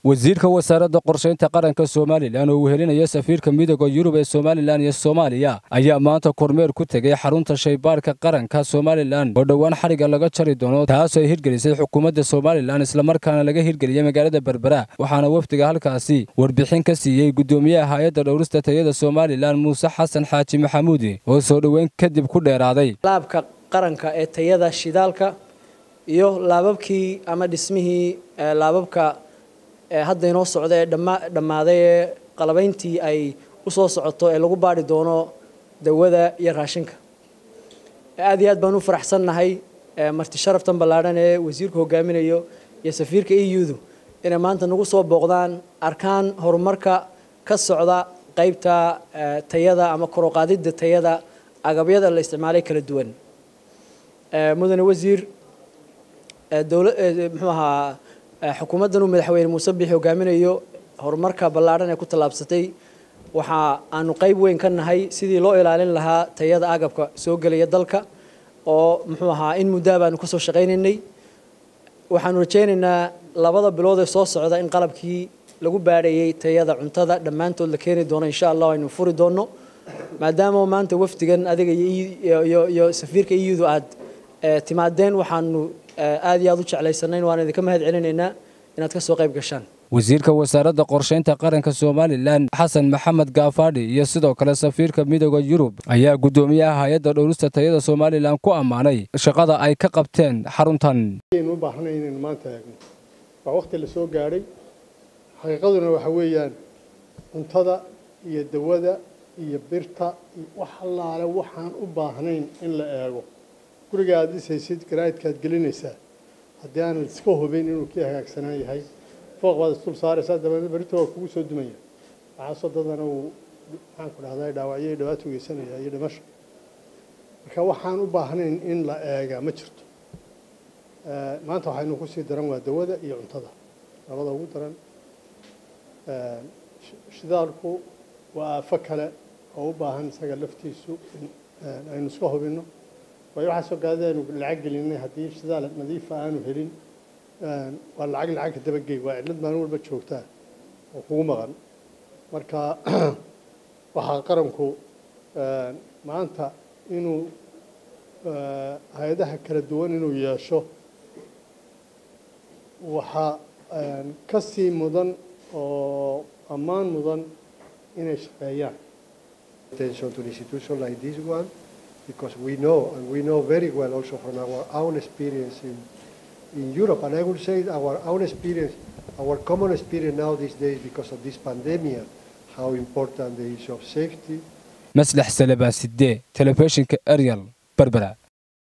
wasiirka wasaaradda qorshaynta qaranka somalilan oo uu helinaya safiirka midooda yurub ee somalilan iyo soomaaliya ayaa maanta kormeer ku tegay xarunta shaybaarka qaranka somalilan oo dhowaan xadhigga laga jari doono taasoo ay hirgelisay xukuumadda somalilan islamarkaana laga hirgeliyey magaalada berbera waxaana wafdiga halkaasi warbixin ka siiyey guddoomiyaha hay-adda dhowrista tayada somalilan muuse xasan xaaji maxamuudi oo soo dhoweyn kadib ku dheeraaday laabka qaranka ee tayada shidaalka iyo laababkii ama dhismihii laababka hadda inoo socda ee dhammaaday ee qalabayntii ay u soo socoto ee lagu baadhi doono dawada iyo raashinka aad iyo aad baan u faraxsannahay marti sharaftan ballaadhan ee wasiirku hogaaminayo iyo safiirka e u-du inay maanta nagu soo booqdaan arkaan horumarka ka socda qaybta tayada ama koroqaadidda tayada agabyada la isticmaalay kala duwan mudane wasiir dowla muxuu ahaa xukuumaddan uu madaxweyne muuse bixi hogaaminayo horumarka ballaadhan ee ku tallaabsatay waxa aanu qayb weyn ka nahay sidii loo ilaalin lahaa tayada agabka soo gelaya dalka oo muxuu ahaa in muddaa baanu kasoo shaqaynaynay waxaanu rajaynaynaa labada bilood ee soo socda in qalabkii lagu baadhayay tayada cuntada dhammaantood la keeni doono insha allah aynu furi doono maadaama maanta wafdigan adiga iyo safiirka iyudu aad timaadeen waxaanu aad iyo aad u jeclaysanayn waan idinka mahad celinaynaa inaad ka soo qayb gashaan wasiirka wasaaradda qorshaynta qaranka somalilan xasan maxamed gaafaadhi iyo sidoo kale safiirka midooda yurub ayaa guddoomiyaha hay-adda dhowrista tayada somalilan ku ammaanay shaqada ay ka qabteen xaruntan u baahnay inaynu maanta eegno waa waqti la soo gaadhay xaqiiqaduna waxa weeyaan cuntada iyo dawada iyo birta iyo wax allaale waxaan u baahnayn in la eego guriga aad dhisaysid garaadkaad gelinaysaa haddii aanad iska hubin inuu kii hagaagsanaan yahay fooq baad isdul saaraysaa dabeedna berito waa kugu soo dumaya waxaasoo dadana uu maxaan ku dhahdaa dhaawacyo iyo dhibaato geysanaya iyo dhimasho marka waxaan u baahnayn in la eega ma jirto maanta waxaynu kusii daran waa dawada iyo cuntada labada ugu daran shidaalku waa aafo kale oo u baahan isaga laftiisu in aynu iska hubinno waayo waxaasoo gaadida aynu lacag gelinay haddii shidaal nadiifa aanu helin waa lacag lacagka dabagey waa cidlad maalin walba joogtaa oo kugu maqan marka waxaa qaranku maanta inuu hay-adaha kala duwan inuu yeesho waxaa ka sii mudan oo ammaan mudan inay shaqeeyaan attention to an institution like this one because we know and we know very well also from our own experience in in Europe and I would say our own experience our common experience now these days because of this pandemic how important the issue of safety maslax salabaan sidee telefishinka ariel berbera